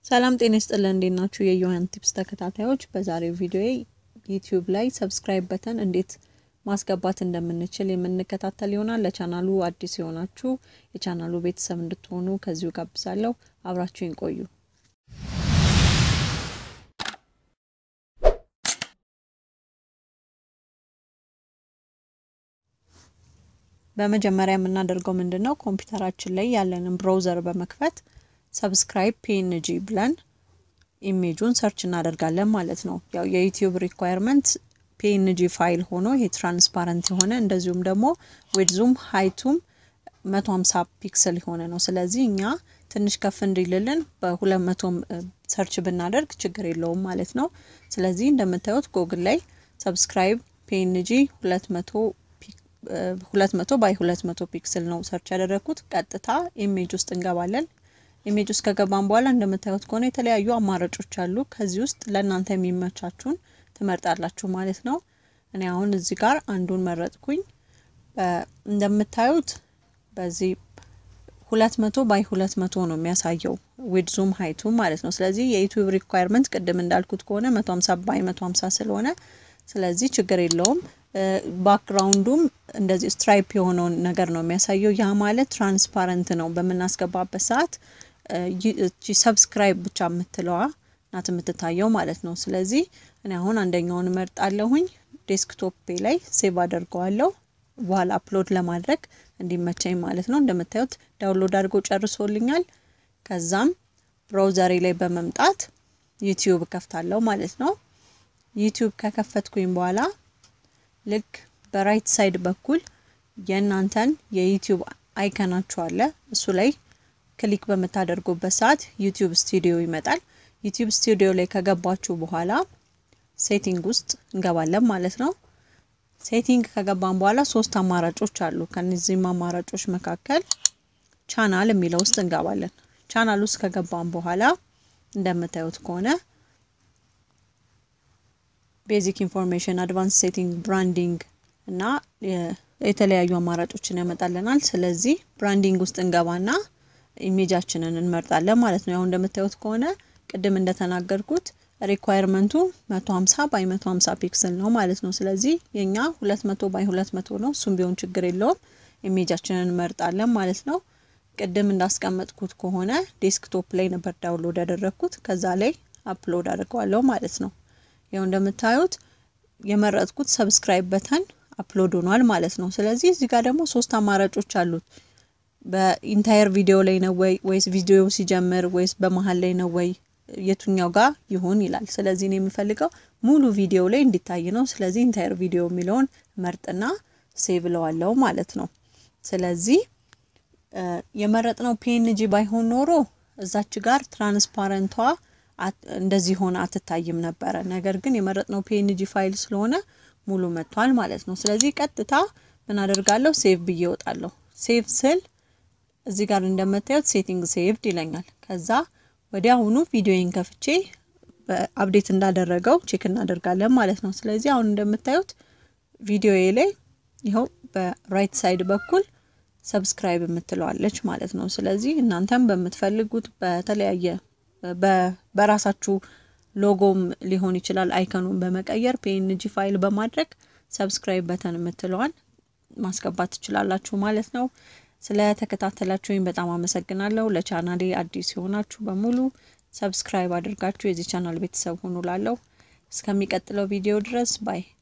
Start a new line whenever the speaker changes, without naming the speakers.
ሰላም ጤና ይስጥልን እንዴት ናችሁ? የዮሐን ቲፕስ ተከታታዮች፣ በዛሬው ቪዲዮ ዩቲዩብ ላይ ሰብስክራይብ በተን እንዴት ማስገባት እንደምንችል የምንከታተል ይሆናል። ለቻናሉ አዲስ የሆናችሁ የቻናሉ ቤተሰብ እንድትሆኑ ከዚሁ ጋብዛለሁ። አብራችሁን ቆዩ። በመጀመሪያ የምናደርገው ምንድን ነው? ኮምፒውተራችን ላይ ያለንን ብራውዘር በመክፈት ሰብስክራይብ ፒኤንጂ ብለን ኢሜጁን ሰርች እናደርጋለን ማለት ነው። ያው የዩቲዩብ ሪኳየርመንት ፒኤንጂ ፋይል ሆኖ ይሄ ትራንስፓረንት የሆነ እንደዚሁም ደግሞ ዊድዙም ሀይቱም 150 ፒክስል የሆነ ነው። ስለዚህ እኛ ትንሽ ከፍ እንዲልልን በ200 ሰርች ብናደርግ ችግር የለውም ማለት ነው። ስለዚህ እንደምታዩት ጎግል ላይ ሰብስክራይብ ፒኤንጂ 200 ሁለት መቶ ባይ ሁለት መቶ ፒክስል ነው ሰርች ያደረግኩት። ቀጥታ ኢሜጅ ውስጥ እንገባለን። ኢሜጅ ውስጥ ከገባን በኋላ እንደምታዩት ከሆነ የተለያዩ አማራጮች አሉ። ከዚህ ውስጥ ለእናንተ የሚመቻችሁን ትመርጣላችሁ ማለት ነው። እኔ አሁን እዚህ ጋር አንዱን መረጥኩኝ። እንደምታዩት በዚህ ሁለት መቶ ባይ ሁለት መቶ ነው የሚያሳየው ዊድዙም ሀይቱ ማለት ነው። ስለዚህ የዩቲዩብ ሪኳየርመንት ቅድም እንዳልኩት ከሆነ መቶ ሀምሳ ባይ መቶ ሀምሳ ስለሆነ ስለዚህ ችግር የለውም። ባክግራውንዱም እንደዚህ ስትራይፕ የሆነውን ነገር ነው የሚያሳየው። ያ ማለት ትራንስፓረንት ነው። በምናስገባበት ሰዓት ሰብስክራይብ ብቻ የምትለዋ ናት የምትታየው ማለት ነው። ስለዚህ እኔ አሁን አንደኛውን እመርጣለሁኝ። ዴስክቶፔ ላይ ሴቭ አደርገዋለሁ በኋላ አፕሎድ ለማድረግ እንዲመቸኝ ማለት ነው። እንደምታዩት ዳውንሎድ አድርጎ ጨርሶልኛል። ከዛም ብራውዘሬ ላይ በመምጣት ዩቲዩብ ከፍታለሁ ማለት ነው። ዩቲዩብ ከከፈትኩኝ በኋላ ልክ በራይት ሳይድ በኩል የእናንተን የዩቲዩብ አይከናችሁ አለ። እሱ ላይ ክሊክ በምታደርጉበት ሰዓት ዩቲዩብ ስቱዲዮ ይመጣል። ዩቲዩብ ስቱዲዮ ላይ ከገባችሁ በኋላ ሴቲንግ ውስጥ እንገባለን ማለት ነው። ሴቲንግ ከገባን በኋላ ሶስት አማራጮች አሉ። ከነዚህም አማራጮች መካከል ቻናል የሚለው ውስጥ እንገባለን። ቻናል ውስጥ ከገባን በኋላ እንደምታዩት ከሆነ ቤዚክ ኢንፎርሜሽን፣ አድቫንስ ሴቲንግ፣ ብራንዲንግ እና የተለያዩ አማራጮችን ያመጣልናል። ስለዚህ ብራንዲንግ ውስጥ እንገባና ኢሜጃችንን እንመርጣለን ማለት ነው። ያው እንደምታዩት ከሆነ ቅድም እንደተናገርኩት ሪኳየርመንቱ 150 ባይ 150 ፒክስል ነው ማለት ነው። ስለዚህ የኛ 200 ባይ 200 ነው። እሱም ቢሆን ችግር የለውም። ኢሜጃችንን እንመርጣለን ማለት ነው። ቅድም እንዳስቀመጥኩት ከሆነ ዴስክቶፕ ላይ ነበር ዳውንሎድ ያደረግኩት። ከዛ ላይ አፕሎድ አድርገዋለሁ ማለት ነው። ያው እንደምታዩት የመረጥኩት ሰብስክራይብ በተን አፕሎድ ሆኗል ማለት ነው። ስለዚህ እዚህ ጋር ደግሞ ሶስት አማራጮች አሉት። በኢንታየር ቪዲዮ ላይ ነው ወይ ወይስ ቪዲዮ ሲጀምር ወይስ በመሀል ላይ ነው ወይ የቱኛው ጋር ይሁን ይላል። ስለዚህ እኔ የምፈልገው ሙሉ ቪዲዮ ላይ እንዲታይ ነው። ስለዚህ ኢንታየር ቪዲዮ የሚለውን መርጥና ሴቭ ለዋለው ማለት ነው። ስለዚህ የመረጥነው ፒኤንጂ ባይሆን ኖሮ እዛች ጋር ትራንስፓረንቷ እንደዚህ ሆነ አትታይም ነበረ። ነገር ግን የመረጥነው ፒኤንጂ ፋይል ስለሆነ ሙሉ መጥቷል ማለት ነው። ስለዚህ ቀጥታ ምን አደርጋለሁ? ሴቭ ብዬ እወጣለሁ። ሴቭ ስል እዚህ ጋር እንደምታዩት ሴቲንግ ሴቭድ ይለኛል። ከዛ ወዲያውኑ ቪዲዮን ከፍቼ አፕዴት እንዳደረገው ቼክ እናደርጋለን ማለት ነው። ስለዚህ አሁን እንደምታዩት ቪዲዮዬ ላይ ይኸው በራይት ሳይድ በኩል ሰብስክራይብ የምትለዋለች ማለት ነው። ስለዚህ እናንተም በምትፈልጉት በተለያየ በራሳችሁ ሎጎም ሊሆን ይችላል አይከኑን በመቀየር ፒኤንጂ ፋይል በማድረግ ሰብስክራይብ በተን የምትለዋን ማስገባት ትችላላችሁ ማለት ነው። ስለተከታተላችሁኝ በጣም አመሰግናለሁ። ለቻናሌ አዲስ የሆናችሁ በሙሉ ሰብስክራይብ አድርጋችሁ የዚህ ቻናል ቤተሰብ ሁኑ ላለው እስከሚቀጥለው ቪዲዮ ድረስ ባይ